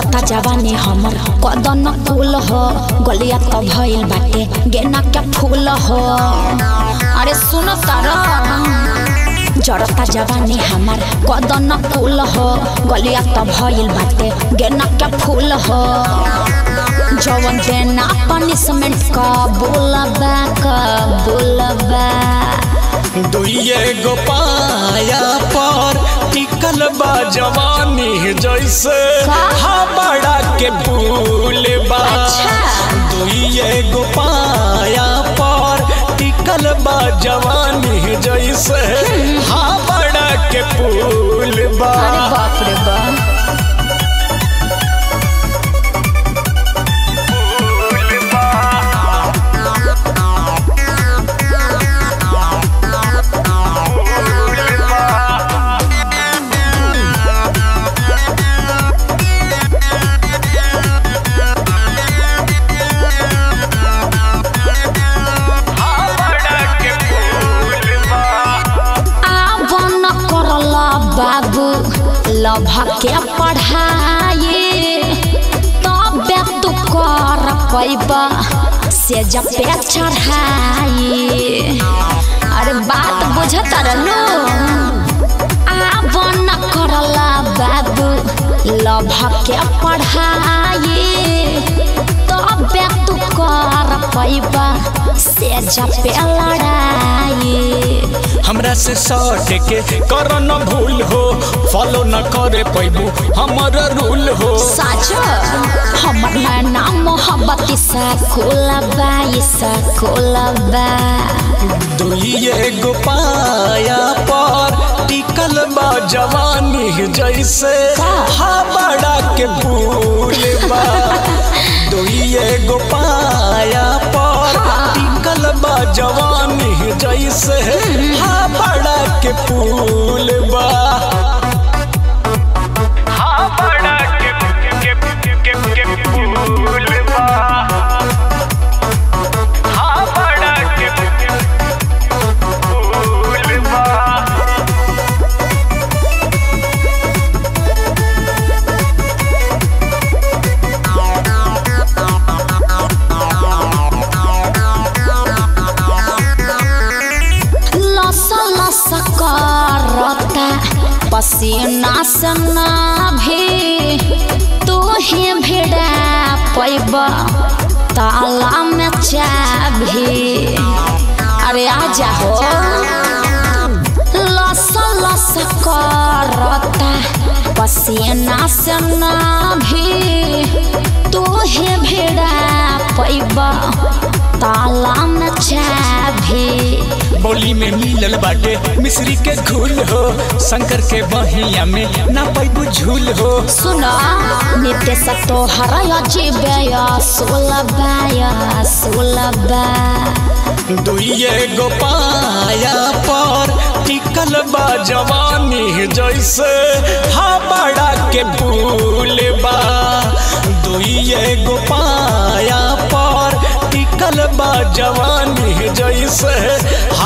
जड़ता जवानी हमर कदन कुल हो गलिया तो भइल बाटे गेना के फूल हो अरे सुन तारा जड़ता जवानी हमार कदन कुल हो गलिया तो भइल बाटे गेना के फूल हो जवन देना पनिशमेंट का बोलबा का बोलबा दुइये गो पाया पर टिकल बा जवानी जैसे का? हावड़ा के पुल बा अच्छा। दुइये गो पाया पर टिकल बा जवानी जैसे हावड़ा के पुल बा अरे बाप रे बाप आवन करला बाबू लभा के पढ़ाई तबे तू कर पैबा से जब पे चढ़ाई अरे बात बुझत रहलो आवन करला बाबू लभा के पढ़ाई तबे तू कर पैबा से जब पे लड़ाई हमरा से सट के कर न भूल हो फॉलो न करे पैबू हमर रूल हो साजो हमर नैना मोहब्बत सा खोलबा सा खोलबा दुइये गो पाया पर टिकल बा जवानी जैसे का? हावड़ा के पुल बा दुइये गो पाया पर हाँ। टिकल बा जवानी जैसे हावड़ा के पुल बा हावड़ा के के के के के पुल बा हावड़ा के पुल बा लस लस करता पसीना से ना भी तू ही भिड़ा पैबा ताला में चाभी अरे आ जाओ लस लस करता पसीना से ना भी तू ही भिड़ा पैबा ताला में चाभी बोली में मिलल बाटे मिश्री के घूल हो शंकर के बहिया में ना पैबू झूल हो सुना नित्य सतो हरया जीवया सुलभया सुलभा दुइये गो पाया पर टिकल बा जवानी जैसे हावड़ा के पुल बा दुइये गो पाया पर टिकल बा जवानी जैसे